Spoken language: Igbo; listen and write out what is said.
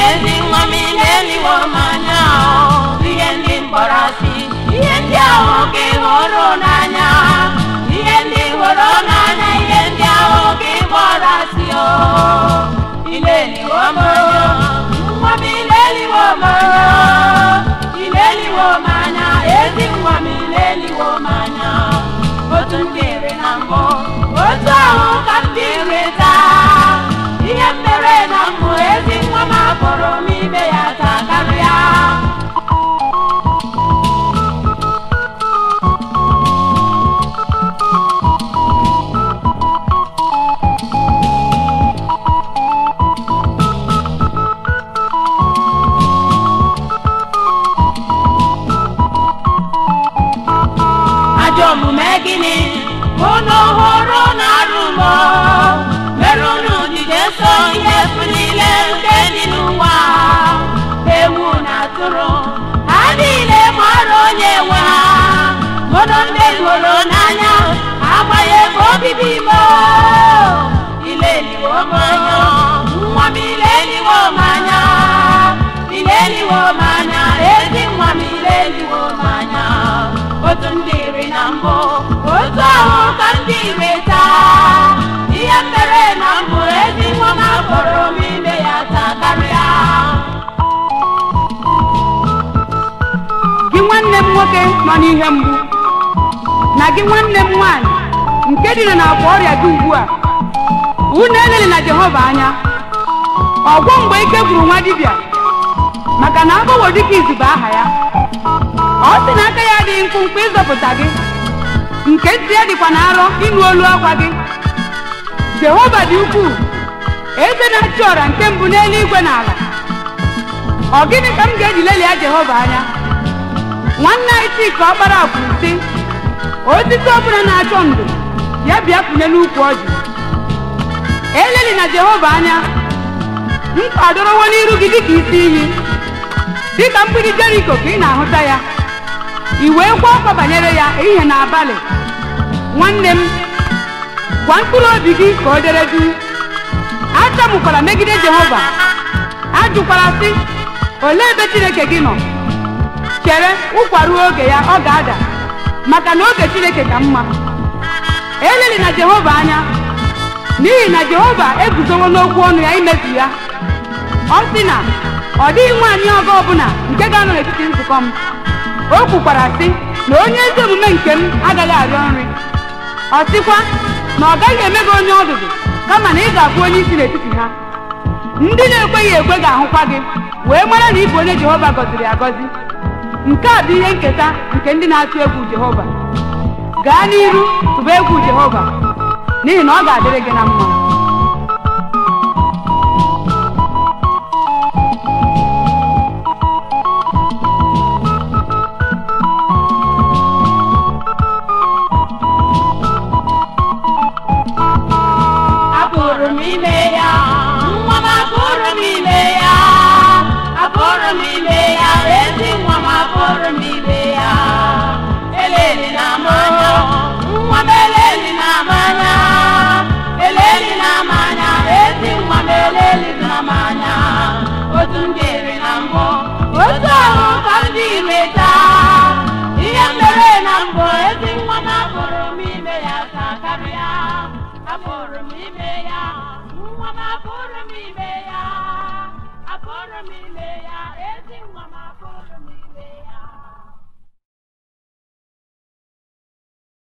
ezi nwa m ileliwo m anya o ihe ndị mkpọrọ asị ihe ndị ahụ ka ị hụrụ n'anya ihe ndị hụrụ n'anya ihe ndị ahụ ka ị kpọrọ asị o ileliwo m anya nwa m ileliwo m anya ileliwo m anya ezi nwa m ileliwo m anya otu m dịrị na mbụ otu ahụ ka m dịrị taa ihe m mere na mbụ ezi nwa m akpọrọ m ime ya taa karịa ajọ omume gịnị unu hụrụ na arụmọ mere unu jide so ihe efu niile nke dị n'ụwa ewu na atụrụ ha niile mara onye nwe ha mụrụ ndị hụrụ n'anya amaghị ebe obibi imo ileliwo m anya nwa m ileliwo m anya ileliwo m anya ezi nwa m ileliwo m anya otu m dịrị na mbụ otu ahụ ka m dịrị taa ihe m mere na mbụ ezi nwa m akpọrọ m ime ya taa karịa gị nwanne m nwoke nọ n'ihe mgbu na gị nwanne m nwaanyị nke dịrị na akwa ọrịa gị ugbu a unu eleli na jehova anya ọgwọ mgbe ike gwuru nwa dibịa maka na agụwo dịka izu bụ aha ya ọ sị na aka ya adịghị mkpụmkpụ ịzọpụta gị nke ntị ya dịkwa na arọ ịnụ olu akwa gị jehova dị ukwuu eze na-achị ọra nke mbụ n'eluigwe na ala ọ gịnị ka m ga-eji lelia jehova anya nwanne anyị chika ọkpara kwuru sị osisi ọbụla na-achọ ndụ ya bịa kwunye n'ukwu ọjị eleli na jehova anya nkwadorowo n'iru gị dịka isi iyi dịka mgbidi jeriko ka ị na-ahụta ya i wee kwa ọkwa banyere ya ehihie na abalị nwanne m gwa mkpụrụ obi gị ka o dere du achamukwala megide jehova ajụkwala sị olee ebe chineke gị nọ chere ụkwaruo oge ya ọ ga-ada maka na oge chineke ka mma eleli na jehova anya n'ihi na jehova eguzowo n'okwu ọnụ ya imezu ya ọ sị na ọ dịghị nwaanyị ọgọ ọbụla nke ga-anọ n'etiti nzukọ m o kwukwara sị na onye ezi omume nke m agaghị arịọ nri ọ sịkwa na ọ gaghị eme gị onye ọdụdụ kama na ị ga-abụ onye isi n'etiti ha ndị na-ekweghị ekwe ga-ahụkwa gị wee mara na ị bụ onye jehova gọziri agọzi nke a bụ ihe nketa nke ndị na-atụ egwu jehova gaa n'iru tụba egwu jehova n'ihi na ọ ga-adịrị gị na mma